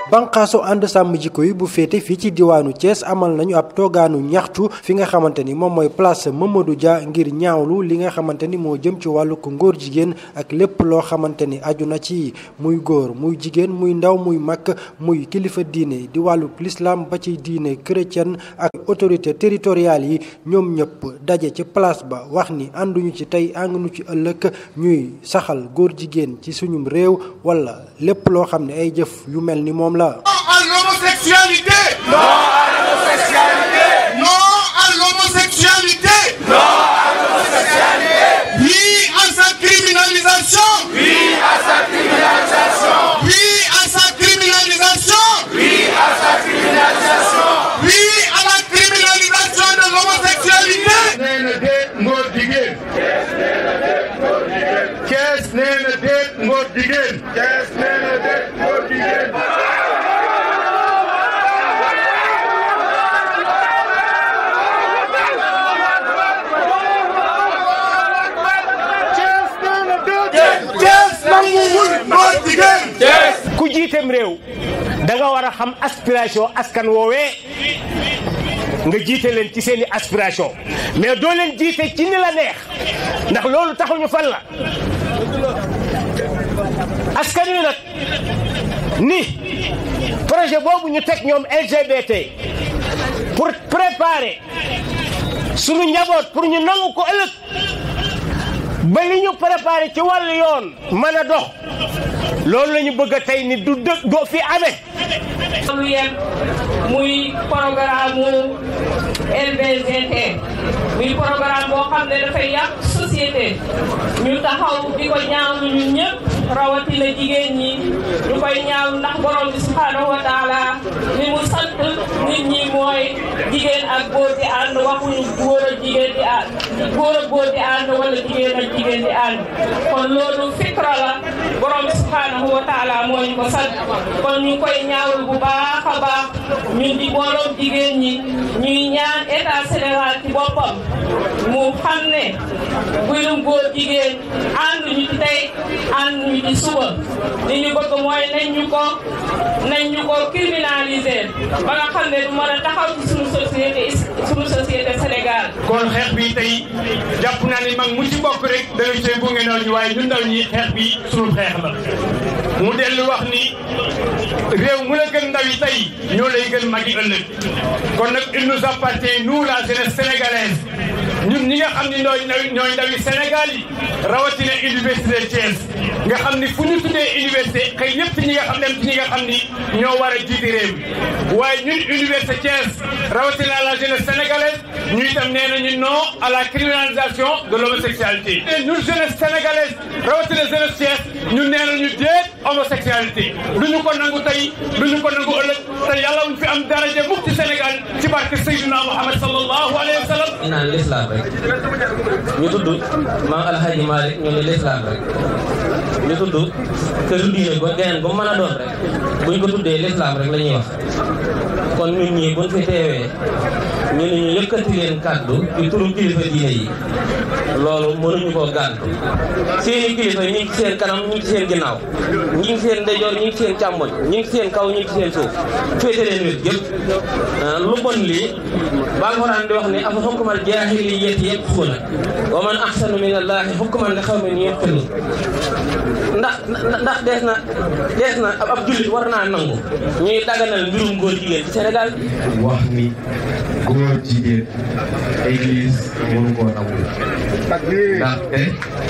banqaasu ànd sàmm jikko yi bu féete fii ci diwaanu Thiès amal nañu ab toogaanu ñaxtu fi nga xamante ni moom mooy place Mamadou Dia ngir ñaawlu li nga xamante ni moo jëm ci wàllu ko ngóor jigéen ak lépp loo xamante ni aju na ci muy góor muy jigéen muy ndaw muy mag muy kilifa diine di wàllu l'islam ba ci diine chrétienne ak autorité territoriale yi ñoom ñëpp daje ci place ba wax ni ànduñu ci tey ànduñu ci ëllëg ñuy saxal góor jigéen ci suñum réew wala lépp loo xam ne ay jëf yu mel ni moom la. Non à l'homosexualité. Non à l'homosexualité. Non à l'homosexualité. Non à l'homosexualité. Oui à sa criminalisation. Oui à sa criminalisation. Oui à sa criminalisation. Oui à sa criminalisation. Oui à la criminalisation de l'homosexualité. nee na déet ngóor jigéen. Cees nee na déet ngóor jigéen. Cees nee na déet ngóor jigéen. ku jiiteem réew da nga war a xam aspiration askan woowee nga jiite leen ci seeni aspiration mais doo leen jiite ci ni la neex ndax loolu taxuñu fan la askan wi nag ni projet boobu ñu teg ñoom LGBT pour préparer sunu njaboot pour ñu nangu ko ëllëg ba li ñu préparé ci wàllu yoon mën a dox loolu la ñu bëgg a tey ni du dë doo fi amee. lu yem muy programme mu LBGT muy programme boo xam ne dafay yàq société ñu taxaw di ko ñaawlu ñun ñëpp rawatina jigéen ñi ñu koy ñaawlu ndax borom bi subhanahu wa taala li mu sant nit ñi mooy jigéen ak góor di ànd waxuñu góor ak jigéen di ànd góor ak góor di ànd wala jigéen ak jigéen di ànd kon loolu fikra la borom bi subhanahu wa taala moo ñu ko sant kon ñu koy ñaawlu bu baax a baax ñun di booloom jigéen ñi ñuy ñaan état Sénégal ci boppam mu xam ne mbirum góor jigéen ànduñu ci tey ànduñu ci suba li ñu bëgg mooy nañ ñu ko nañ ñu ko criminaliser ba nga xam ne du mën a taxaw ci suñu société suñu société Sénégal. kon xeex bi tey jàpp naa ne mag mu ci bokk rek da ngay see gunge ndaw ñi waaye ñun ndaw ñi xeex bi suñu xeex la mu dellu wax ni réew mu la gën ndaw yi tey ñoo lay gën magi ëllëg kon nag il nous appartient nous la jeunesse sénégalaise ñun ñi nga xam ni ñooy ndaw ñooy ndaw yi Sénégal yi rawatina université Thiès nga xam ni fu ñu tuddee université xëy ñëpp ci ñi nga xam dem ci ñi nga xam ni ñoo war a jiite réew mi waaye ñun université Thiès rawatina la jeunesse sénégalaise ñu itam nee nañu non à la criminalisation de l'homosexualité et ñun jeunesse sénégalaise rawatina jeunesse Thiès ñun nee nañu déet homosexualité du ñu ko nangu tey du ñu ko nangu ëllëg te yàlla wuñ fi am daraja mukk ci Sénégal ci barke Seydina Muhammad sallallahu alayhi wa sallam ñu naan l'islam rek ñu tudd maam alhaji Malick ñu ne l'islam rek ñu tudd kër diine ba geneen ba mën a doon rek buñ ko tuddee l'islam rek la ñuy wax kon ñun ñii buñ fi teewee ñu ne ñu yëkkati leen kàddu ci turu kilifa diine yi loolu mënuñu koo gàntu seeni kilifa ñi ngi ci seen kanam ñi ngi ci seen ginnaaw ñi ngi seen ndeyjoor ñi ngi ci seen càmmoñ ñi ngi ci seen kaw ñi ngi ci seen suuf féete leen wét yëpp lu bon lii ba alxuraan di wax ni afa xukmal jaahiliyyati yabxuuna wa man ahsanu min allahi hukman li xawmin yuqinuun ndax ndax dees na dees na ab jullit war naa nangu ñuy daganal mbirum góor jigéen ci Sénégal wax ni góor jigéen église mënu koo nangu ndaxte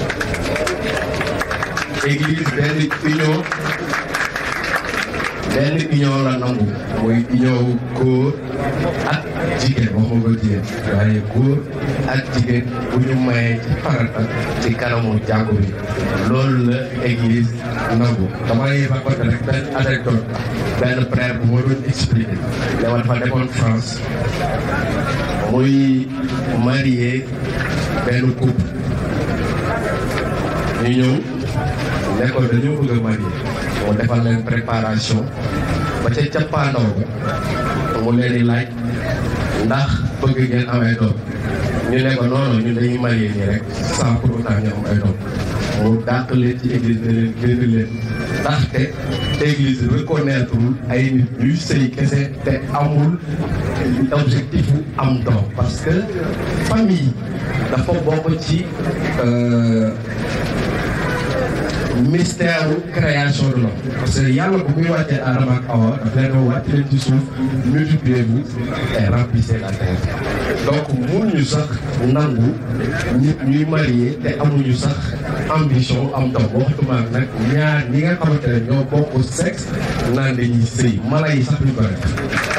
église benn union benn union la nangu mooy union góor ak jigéen waxuma ko jigéen waaye góor ak jigéen bu ñu mayee ci farata ci kanamu jàngu bi loolu la église nangu damay raconté rek benn anecdote benn frère bu ma doon expliqué dama dafa demoon France muy marié benn couple ñu ñëw ne ko dañoo bëgg a marié mu defal leen préparation ba ca cappaandaw ba mu leen di laaj ndax bëgg ngeen amee doom ñu ne ko noonu ñun dañuy marié nii rek sans pour autant ñu am ay doom mu dàq leen ci église ne leen génn leen ndaxte église reconnaître ay nit ñuy sëy kese te amul objectif bu am doom parce que famille dafa bokk ci mystère création de l'homme parce que yàlla bu muy wàccee Adama ak Awa daf leen ko wàcc leen ci suuf multipliez-vous et remplissez la terre donc mënuñu sax nangu nit ñuy marié te amuñu sax ambition am doom waxtuma nag ñaar ñi nga xamante ne ñoo bokk sexe naan dañuy sëy mala yi sax ñu ko def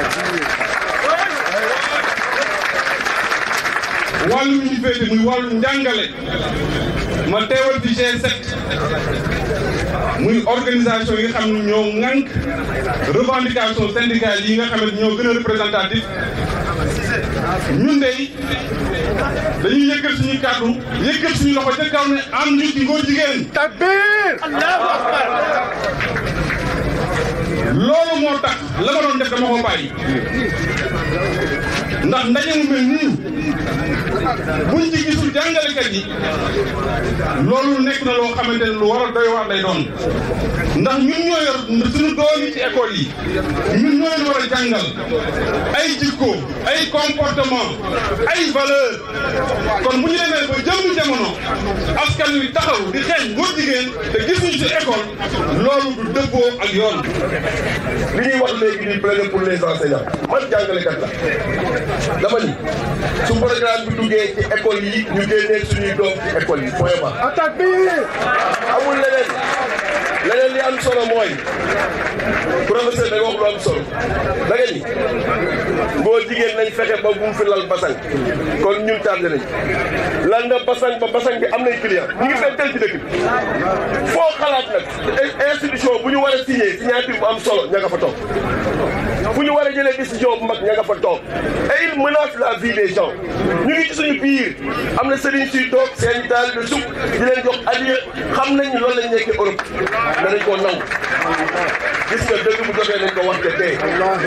wàllu ñu féete muy wàllu njàngale ma teewal fi G7 muy organisation yi nga xam ne ñoo ŋànk revendication syndicale yi nga xam ne ñoo gën a représentatif ñun de dañuy yëkkat suñuy kàddu yëkkat suñu loxo ca kaw ne am ñu ci ngóor jigéen takbir allahu akbar loolu moo tax la ma doon def dama ko bàyyi ndax ndaje mu mel nii buñ ci gisul jàngalekat yi loolu nekk na loo xamante ne lu war a doy waar lay doon ndax ñun ñoo yor suñu doom yi ci école yi ñun ñoo leen war a jàngal ay jikko ay comportement ay valeur kon bu ñu demee ba jëmmu jamono askan wi taxaw di xeeñ góor jigéen te gisuñu ci école loolu du dëppoo ak yoon li ñuy wax léegi nii plaider pour les enseignants man jàngalekat la dama ni su programme bi duggee ci école yi ñu génnee suñuy doom ci école yi point ba attaque bi amul leneen leneen li am solo mooy professeur da nga wax lu am solo da nga ni ngóor jigéen nañ fexe ba bu mu fi lal basang kon ñun tardé nañ lal na basang ba basang bi am nañ client ñu ngi fentel ci dëkk bi foo xalaat nag institution bu ñu war a signé signature bu am solo ña nga fa toog fu ñu war a jëlee décision bu mag ña nga fa toog et il menace la vie des gens ñu ngi ci suñu biir am na sëriñ suy toog seen daal de suk di leen jox adiya xam nañ loolu lañ nekkee Europe danañ koo nangu gis nga dëgg bu jotee nañ ko wax de tey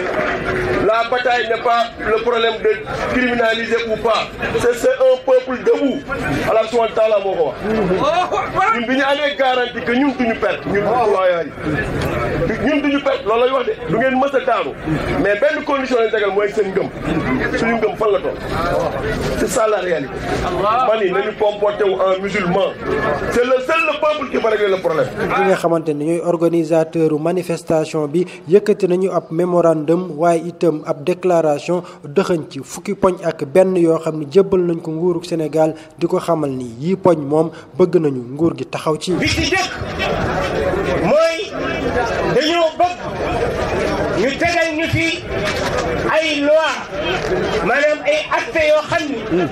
la bataille n'est pas le problème de criminaliser ou pas c'est c'est un peuple debout Allah subhanahu wa taala moo ko wax ñun bi ñu amee garantie que ñun duñu perte ñun citoyen yi ñun duñu perte loolu lay wax de du ngeen mës a daanu mais benn condition lañ tegal mooy seen ngëm suñu ngëm fan la toll c'est ça la réalité man ni nañu comporté wu en musulman c'est le seul le peuple qui va régler le problème ñi nga xamante ne ñooy organisateur manifestation bi yëkkati nañu ab mémorandum waaye itam ab déclaration dëxëñ ci fukki poñ ak benn yoo xam ne jébbal nañ ko nguurug Sénégal di ko xamal ni yii poñ moom bëgg nañu nguur gi taxaw ci. bi ci jëkk mooy dañoo bëgg ñu tegal ñu fi ay loi maanaam ay acte yoo xam ni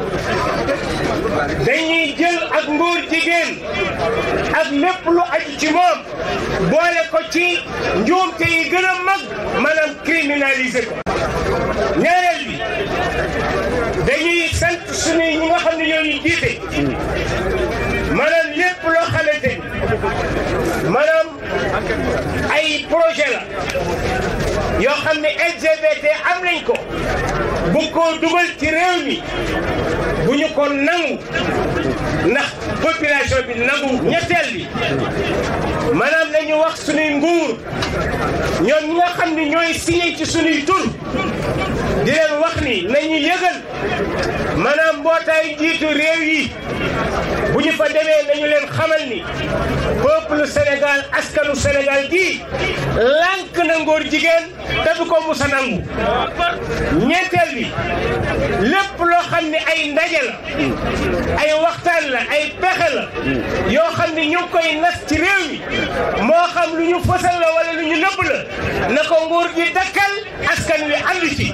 dañuy jël ak nguur jigéen ak lépp lu aju ci moom boole ko ci njuumte yi gën a mag maanaam criminaliser ko ñaareel bi dañuy sant suñuy ñi nga xam ne ñoo ñu jiite maanaam lépp loo xamante ni maanaam ay projet la yoo xam ne LGBT am nañ ko bu ko dugal ci réew mi bu ñu ko nangu ndax population bi nangu ñetteel bi maanaam nañu wax suñuy nguur ñoom ñi nga xam ne ñooy signé ci suñuy tur di leen wax ni nañu yëgal maanaam mbootaayu jiitu réew yi bu ñu fa demee nañu leen xamal ni peuple Sénégal askanu Sénégal gii lànk na ngóor jigéen te du ko musa nangu ñeenteel bi lépp loo xam ne ay ndaje la ay waxtaan la ay pexe la yoo xam ne ñu ngi koy nas ci réew mi moo xam lu ñu fësal la wala lu ñu nëbb la na ko nguur gi dakkal askan wi ànd ci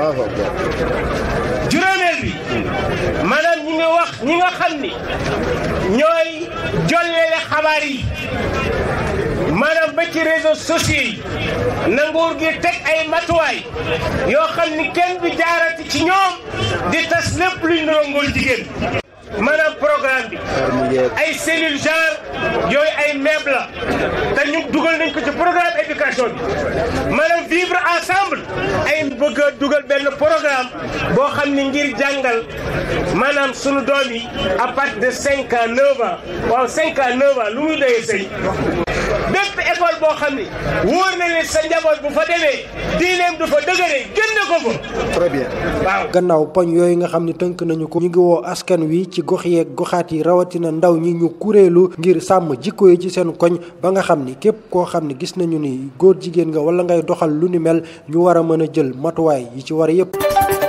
juróomeel bi maanaam ñi nga wax ñi nga xam ni ñooy jollele xabaar yi maanaam ba ci réseaux sociaux yi na nguur gi teg ay matuwaay yoo xam ni kenn du jaarati ci ñoom di tas lépp luñ nuroo ngóor jigéen maanaam programme bi ay cellule genre yooyu ay MEB la te ñu dugal nañ ko ci programme éducation bi maanaam vivre ensemble ay bëgg a dugal benn programme boo xam ni ngir jàngal maanaam sunu doom yi à partir de cinq ans neuf ans waaw cinq ans neuf ans lu muy doyee sëy bépp école boo xam ni wóor na ne sa njaboot bu fa demee diineem du fa dëgëree génne ko fa. très bien. waaw gannaaw poñ yooyu nga xam ni tënk nañu ko. ñu ngi woo askan wi ci gox yeeg goxaat yi rawatina ndaw ñi ñu kuréelu ngir sàmm jikko yi ci seen koñ ba nga xam ni képp koo xam ni gis nañu ni góor jigéen nga wala ngay doxal lu ni mel ñu war a mën a jël matuwaay yi ci war yépp